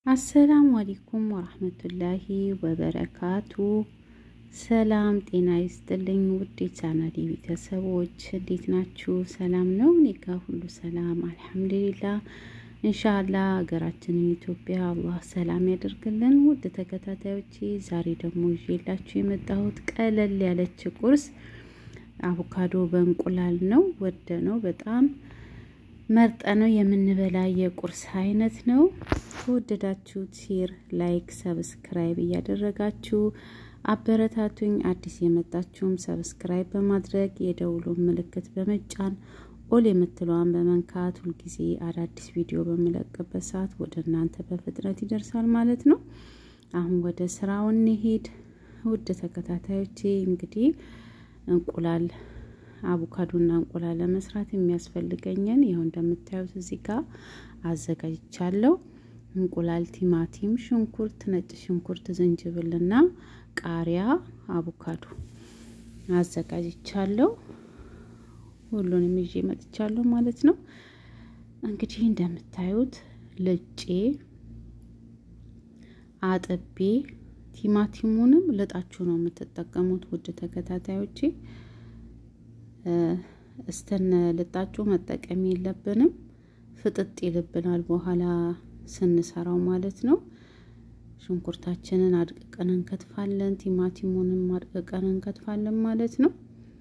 አሰላሙ አለይኩም ወራህመቱላሂ ወበረካቱ። ሰላም ጤና ይስጥልኝ ውድ የቻናሌ ቤተሰቦች እንዴት ናችሁ? ሰላም ነው? እኔ ጋ ሁሉ ሰላም አልሐምዱሊላህ። እንሻላ ሀገራችንን ኢትዮጵያ አላህ ሰላም ያደርግልን። ውድ ተከታታዮቼ ዛሬ ደግሞ ይዤላችሁ የመጣሁት ቀለል ያለች ቁርስ አቮካዶ በእንቁላል ነው። ወደ ነው በጣም መርጠ ነው የምንበላ የቁርስ አይነት ነው። ከወደዳችሁት ሼር፣ ላይክ፣ ሰብስክራይብ እያደረጋችሁ አበረታቱኝ። አዲስ የመጣችሁም ሰብስክራይብ በማድረግ የደውሉን ምልክት በመጫን ኦል የምትለዋን በመንካት ሁልጊዜ አዳዲስ ቪዲዮ በምለቅበት ሰዓት ወደ እናንተ በፍጥነት ይደርሳል ማለት ነው። አሁን ወደ ስራው እንሄድ። ውድ ተከታታዮቼ እንግዲህ እንቁላል አቮካዶና እንቁላል ለመስራት የሚያስፈልገኝን ይኸው እንደምታዩት እዚህ ጋር አዘጋጅቻለሁ። እንቁላል፣ ቲማቲም፣ ሽንኩርት፣ ነጭ ሽንኩርት፣ ዝንጅብልና ቃሪያ፣ አቮካዶ አዘጋጅቻለሁ። ሁሉንም ይዤ መጥቻለሁ ማለት ነው። እንግዲህ እንደምታዩት ልጬ አጥቤ ቲማቲሙንም ልጣችሁ ነው የምትጠቀሙት ውድ ተከታታዮቼ እስተነ ልጣጩ መጠቀም የለብንም። ፍጥጥ ይልብናል በኋላ ስንሰራው ማለት ነው። ሽንኩርታችንን አድቅቀን እንከትፋለን። ቲማቲሙንም አድቅቀን እንከትፋለን ማለት ነው።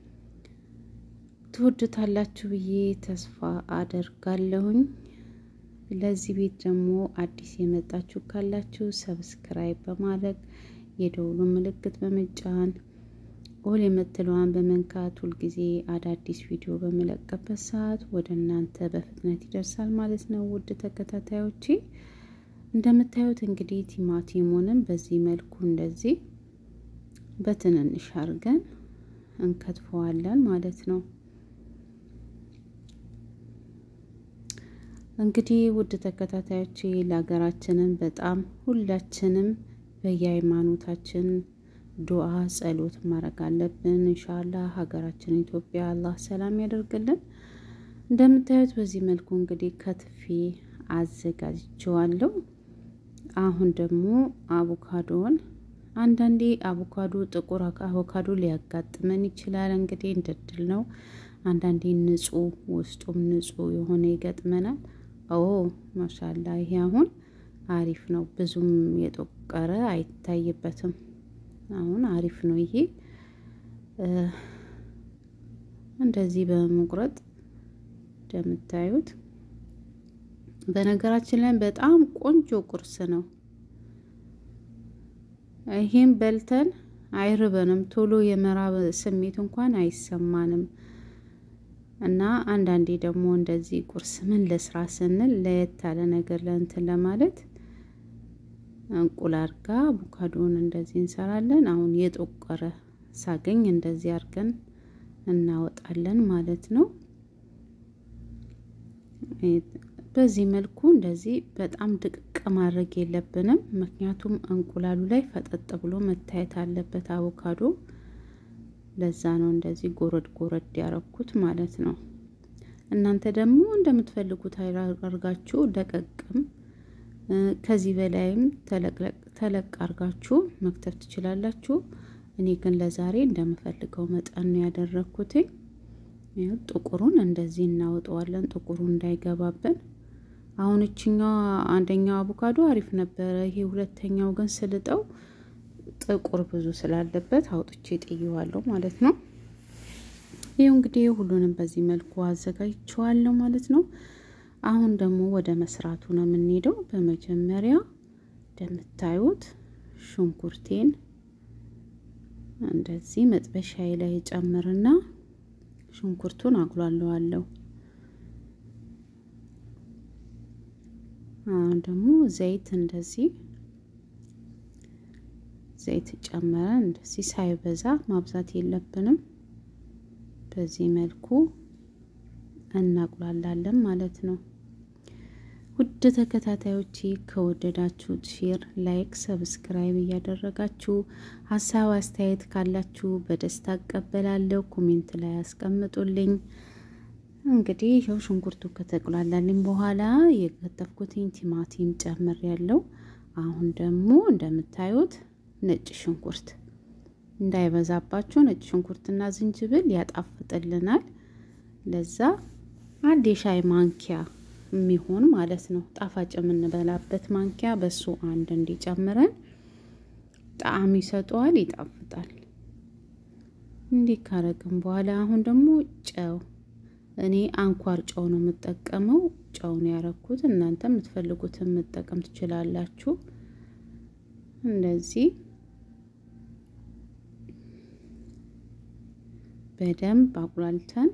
ትወዱታላችሁ ብዬ ተስፋ አደርጋለሁኝ። ለዚህ ቤት ደግሞ አዲስ የመጣችሁ ካላችሁ ሰብስክራይብ በማድረግ የደውሉ ምልክት በመጫን ኦል የምትለዋን በመንካት ሁልጊዜ አዳዲስ ቪዲዮ በመለቀበት ሰዓት ወደ እናንተ በፍጥነት ይደርሳል ማለት ነው። ውድ ተከታታዮቼ እንደምታዩት እንግዲህ ቲማቲሙንም በዚህ መልኩ እንደዚህ በትንንሽ አድርገን እንከትፈዋለን ማለት ነው። እንግዲህ ውድ ተከታታዮቼ ለሀገራችንን በጣም ሁላችንም በየሃይማኖታችን ዱዓ ጸሎት ማድረግ አለብን። እንሻላ ሀገራችን ኢትዮጵያ አላህ ሰላም ያደርግልን። እንደምታዩት በዚህ መልኩ እንግዲህ ከትፌ አዘጋጅቼዋለሁ። አሁን ደግሞ አቮካዶን አንዳንዴ አቮካዶ ጥቁር አቮካዶ ሊያጋጥመን ይችላል። እንግዲህ እንደድል ነው። አንዳንዴ ንጹህ ውስጡም ንጹህ የሆነ ይገጥመናል። ኦ ማሻላ ይሄ አሁን አሪፍ ነው። ብዙም የጠቆረ አይታይበትም። አሁን አሪፍ ነው። ይሄ እንደዚህ በመቁረጥ እንደምታዩት በነገራችን ላይ በጣም ቆንጆ ቁርስ ነው። ይሄን በልተን አይርበንም፣ ቶሎ የመራብ ስሜት እንኳን አይሰማንም። እና አንዳንዴ ደግሞ እንደዚህ ቁርስ ምን ለስራ ስንል ለየት ያለ ነገር ለእንትን ለማለት እንቁላል ጋር አቮካዶን እንደዚህ እንሰራለን። አሁን የጠቆረ ሳገኝ እንደዚህ አድርገን እናወጣለን ማለት ነው። በዚህ መልኩ እንደዚህ በጣም ድቅቅ ማድረግ የለብንም፣ ምክንያቱም እንቁላሉ ላይ ፈጠጥ ብሎ መታየት አለበት አቮካዶ። ለዛ ነው እንደዚህ ጎረድ ጎረድ ያረኩት ማለት ነው። እናንተ ደግሞ እንደምትፈልጉት አድርጋችሁ ደቀቅም ከዚህ በላይም ተለቅ አርጋችሁ መክተፍ ትችላላችሁ። እኔ ግን ለዛሬ እንደምፈልገው መጠን ነው ያደረግኩትኝ። ጥቁሩን እንደዚህ እናወጣዋለን፣ ጥቁሩ እንዳይገባብን። አሁን እችኛዋ አንደኛው አቮካዶ አሪፍ ነበረ። ይሄ ሁለተኛው ግን ስልጠው ጥቁር ብዙ ስላለበት አውጥቼ ጥየዋለሁ ማለት ነው። ይህ እንግዲህ ሁሉንም በዚህ መልኩ አዘጋጅቼዋለሁ ማለት ነው። አሁን ደግሞ ወደ መስራቱ ነው የምንሄደው። በመጀመሪያ እንደምታዩት ሽንኩርቴን እንደዚህ መጥበሻዬ ላይ ጨምርና ሽንኩርቱን አጉላለዋለሁ። አሁን ደግሞ ዘይት እንደዚህ ዘይት ጨመረን እንደዚህ ሳይበዛ ማብዛት የለብንም። በዚህ መልኩ እናቁላላለን ማለት ነው። ውድ ተከታታዮቼ ከወደዳችሁት ሼር፣ ላይክ፣ ሰብስክራይብ እያደረጋችሁ ሀሳብ አስተያየት ካላችሁ በደስታ እቀበላለሁ። ኮሜንት ላይ ያስቀምጡልኝ። እንግዲህ ይኸው ሽንኩርቱ ከተቁላላልኝ በኋላ የከተፍኩትኝ ቲማቲም ጨምር ያለው አሁን ደግሞ እንደምታዩት ነጭ ሽንኩርት እንዳይበዛባቸው ነጭ ሽንኩርትና ዝንጅብል ያጣፍጥልናል። ለዛ አንድ የሻይ ማንኪያ የሚሆን ማለት ነው ጣፋጭ የምንበላበት ማንኪያ በሱ አንድ እንዲጨምረን ጣዕም ይሰጠዋል፣ ይጣፍጣል። እንዲህ ካረግን በኋላ አሁን ደግሞ ጨው እኔ አንኳር ጨው ነው የምጠቀመው። ጨውን ያረኩት እናንተ የምትፈልጉትን መጠቀም ትችላላችሁ። እንደዚህ በደንብ አቁላልተን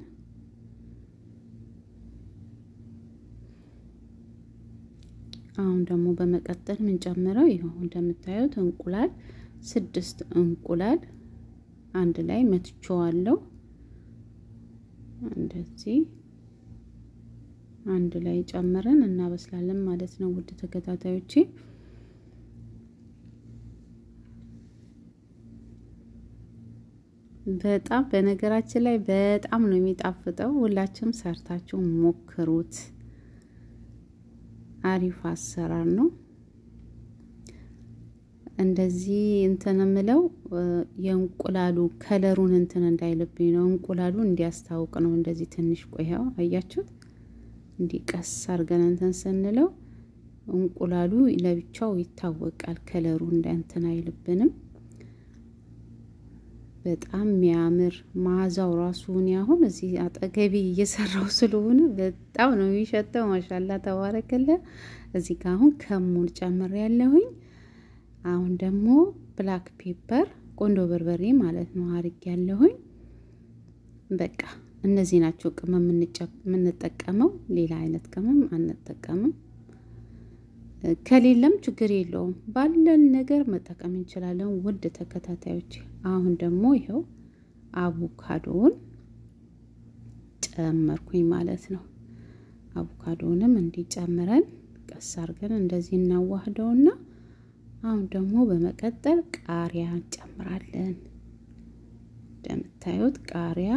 አሁን ደግሞ በመቀጠል የምንጨምረው ይኸው እንደምታዩት እንቁላል ስድስት እንቁላል አንድ ላይ መትቼዋለሁ። እንደዚህ አንድ ላይ ጨምረን እናበስላለን ማለት ነው። ውድ ተከታታዮቼ በጣም በነገራችን ላይ በጣም ነው የሚጣፍጠው። ሁላችሁም ሰርታችሁ ሞክሩት። አሪፍ አሰራር ነው። እንደዚህ እንትን የምለው የእንቁላሉ ከለሩን እንትን እንዳይልብኝ ነው። እንቁላሉ እንዲያስታውቅ ነው። እንደዚህ ትንሽ ቆያው አያችሁት? እንዲህ ቀስ አድርገን እንትን ስንለው እንቁላሉ ለብቻው ይታወቃል። ከለሩ እንትን አይልብንም። በጣም የሚያምር መዓዛው ራሱ እኔ አሁን እዚህ አጠገቢ እየሰራው ስለሆነ በጣም ነው የሚሸተው። ማሻላ ተባረከለ። እዚህ ጋር አሁን ከሙን ጨምር ያለሁኝ። አሁን ደግሞ ብላክ ፔፐር ቆንዶ በርበሬ ማለት ነው አርግ ያለሁኝ። በቃ እነዚህ ናቸው ቅመም የምንጠቀመው። ሌላ አይነት ቅመም አንጠቀምም። ከሌለም ችግር የለውም። ባለን ነገር መጠቀም እንችላለን። ውድ ተከታታዮች አሁን ደግሞ ይኸው አቮካዶውን ጨመርኩኝ ማለት ነው። አቮካዶውንም እንዲጨምረን ቀስ አድርገን እንደዚህ እናዋህደውና አሁን ደግሞ በመቀጠል ቃሪያ እንጨምራለን። እንደምታዩት ቃሪያ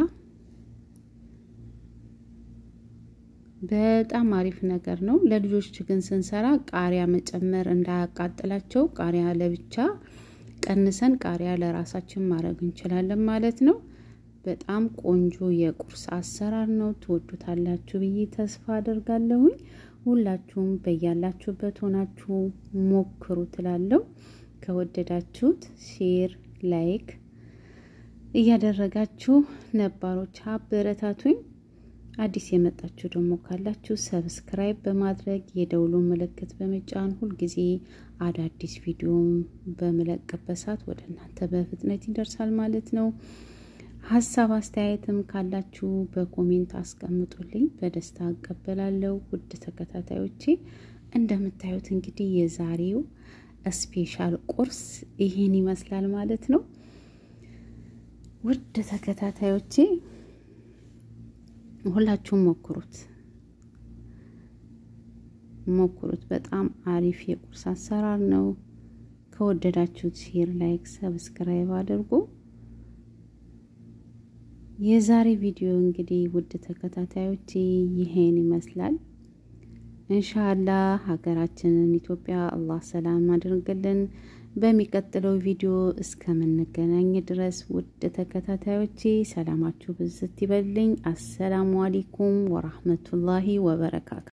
በጣም አሪፍ ነገር ነው። ለልጆች ግን ስንሰራ ቃሪያ መጨመር እንዳያቃጥላቸው ቃሪያ ለብቻ ቀንሰን ቃሪያ ለራሳችን ማድረግ እንችላለን ማለት ነው። በጣም ቆንጆ የቁርስ አሰራር ነው። ትወዱታላችሁ ብዬ ተስፋ አደርጋለሁኝ። ሁላችሁም በያላችሁበት ሆናችሁ ሞክሩ ትላለው። ከወደዳችሁት ሼር፣ ላይክ እያደረጋችሁ ነባሮች አበረታቱኝ። አዲስ የመጣችሁ ደግሞ ካላችሁ ሰብስክራይብ በማድረግ የደውሉ ምልክት በመጫን ሁልጊዜ አዳዲስ ቪዲዮም በምለቅበት ሰዓት ወደ እናንተ በፍጥነት ይደርሳል ማለት ነው። ሀሳብ አስተያየትም ካላችሁ በኮሜንት አስቀምጡልኝ፣ በደስታ እቀበላለሁ። ውድ ተከታታዮቼ እንደምታዩት እንግዲህ የዛሬው ስፔሻል ቁርስ ይሄን ይመስላል ማለት ነው። ውድ ተከታታዮቼ ሁላችሁም ሞክሩት ሞክሩት። በጣም አሪፍ የቁርስ አሰራር ነው። ከወደዳችሁት ሼር፣ ላይክ፣ ሰብስክራይብ አድርጉ። የዛሬ ቪዲዮ እንግዲህ ውድ ተከታታዮች ይሄን ይመስላል። እንሻአላህ ሀገራችንን ኢትዮጵያ አላህ ሰላም አድርግልን። በሚቀጥለው ቪዲዮ እስከምንገናኝ ድረስ ውድ ተከታታዮቼ ሰላማችሁ ብዝት ይበልኝ። አሰላሙ አለይኩም ወራህመቱላሂ ወበረካቱ